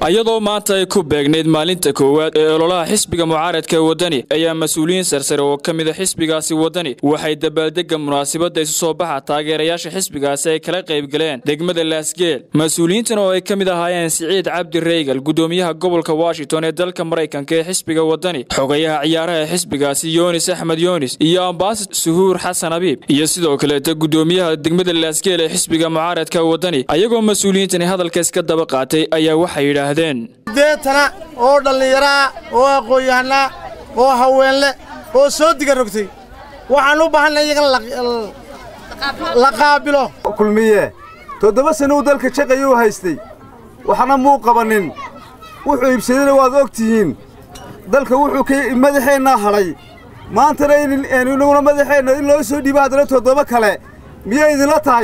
iyadoo maanta ay ku beegnayd maalinta koowaad ee ololaha xisbiga mucaaradka ee waddani ayaa mas-uuliyiin sarsare oo ka mida xisbigaasi waddani waxay dabaaldega munaasabadda isu soo baxa taageerayaasha xisbigaasi ay kala qaybgaleen degmada laasgeel mas-uuliyiintan oo ay ka mid ahaayeen siciid cabdi reygal gudoomiyaha gobolka washington ee dalka maraykanka ee xisbiga waddani xogayaha ciyaaraha ee xisbigaasi yoonis axmed yoonis iyo ambaasad suhuur xasan abiib iyo sidoo kaleeta gudoomiyaha degmada laasgeel ee xisbiga mucaaradka waddani ayagoo mas-uuliyiintani hadalka iska daba qaatay ayaa waxay yidhaahdeen deetana oo dhallinyaraa oo aqoon-yahanaa oo haweenle oo soo diga rogtay waxaan u baahanna iyagana la qaabilo kulmiye toddoba sannou dalka jaqayuu haystay waxna muu qabannin wuxuu iibsadayna waad og tihiin dalka wuxuu ka madaxeennaa hadhay maantana inaguna madaxeenna in loo soo dhiibo haddana toddoba kale miyay idinla tahay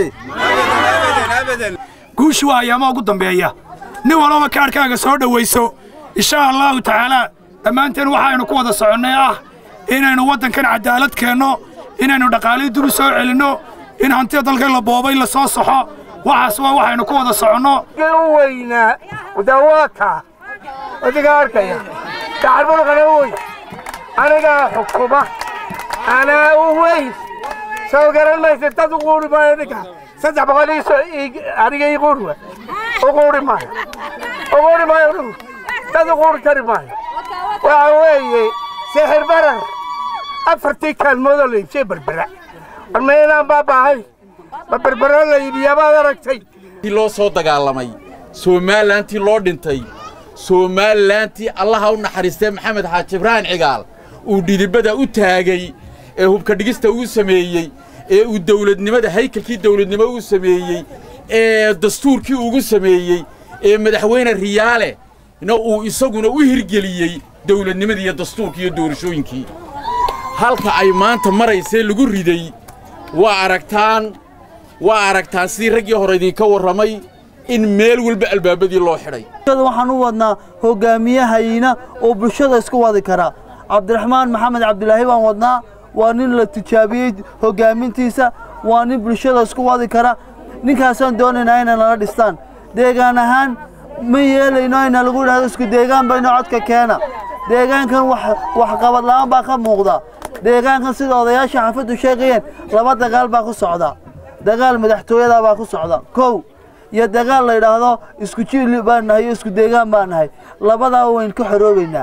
guushu waa ayaama ugu dambeeya nin walaba kaadhkaaga soo dhowayso inshaa allaahu tacaalaa dhammaanteen waxaynu ku wada soconnay ah inaynu waddankan caddaalad keenno inaynu dhaqaalihii dul soo celinno in hantida dalkan la boobay la soo saxo waxaas waa waxaynu ku wada soconno u weynaa dawaaka adiga arkaya gacarbulqana wey anigaa xukuma anaa u weyn soo garan maysa dad u quuri maayo ninka saddex boqol aniga ii quuri waay u quuri maayo u quuri maayo dhul dad u quuri kari maayo waxa weeye sixir barar afartii kaalmoodoo la iibshay berbera war ma inaan baabaahay ma berbero la iibiyaa baad aragtay loo soo dagaalamay somaalilantii loo dhintay somaalilantii allaha u naxariistee maxamed xaaji ibraahim cigaal uu dhidibada u taagay ee hubka dhigista uu sameeyey ee uu dawladnimada haykalkii dawladnimo uu sameeyey ee dastuurkii ugu sameeyey ee madaxweyne riyaale na uu isaguna u hirgeliyey dawladnimadii iyo dastuurkii iyo doorashooyinkii halka ay maanta maraysee lagu riday waa aragtaan waa aragtaan sidii raggii hore idinka warramay in meel walba albaabadii loo xidhay waxaan u wadnaa hogaamiyahayna oo bulshada isku wadi kara cabdiraxmaan maxamed cabdilaahi baan wadnaa waa nin la tijaabiyey hogaamintiisa waa nin bulshada isku wadi kara ninkaasaan doonaynaa inay nala dhistaan deegaan ahaan ma yeelayno ayna lagu idhahdo isku deegaan bayno codka keena deegaankan waxqabad la'aan baa ka muuqda deegaankan sida odayaasha xaafaddu sheegayeen laba dagaal baa ku socda dagaal madaxtooyadaa baa ku socda kow iyo dagaal la yidhaahdo isku jiil baan nahay iyo isku deegaan baan nahay labadaa wayn ka xoroobaynaa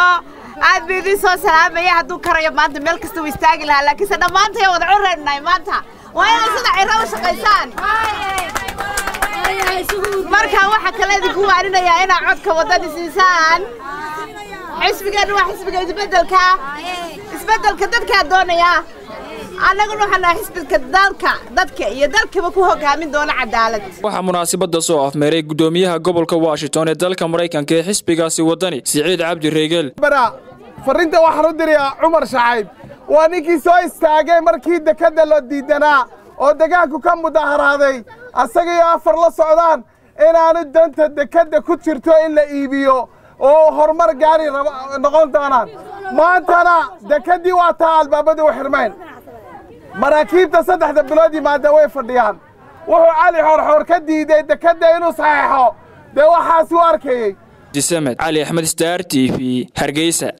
aad buu idiin soo salaamaya hadduu karayo maanta meel kasta uu istaagi lahaa laakiinse dhammaantay wada curaynahay maanta waa inay sida ciro u shaqaysaan marka waxaa kale idinku waarinayaa inaa codka waddani siisaan xisbigeennu waa xisbiga isbeddelka isbeddelka dadkaa doonaya annaguna waxaan nahay xisbiga dalka dadka iyo dalkaba ku hogaamin doona cadaalad waxaa munaasabadda soo afmeeray gudoomiyaha gobolka washington ee dalka maraykanka ee xisbigaasi waddani siciid cabdi reegel farrinta waxaan u dirayaa cumar shacayb waa ninkii soo istaagay markii dekedda la diidanaa oo degaanku ka mudaharaaday asagaiyo afar la socdaan inaanu danta dekedda ku jirto in la iibiyo oo horumar gaari noqon doonaan maantana dekeddii waa taa albaabadii u xirmayn maraakiibta saddexda bilood yimaada way fadhiyaan wuxuu cali xoorxoor ka diiday dekedda inuu saxeexo dee waxaasi u arkayey disamed cali axmed star t v hargeysa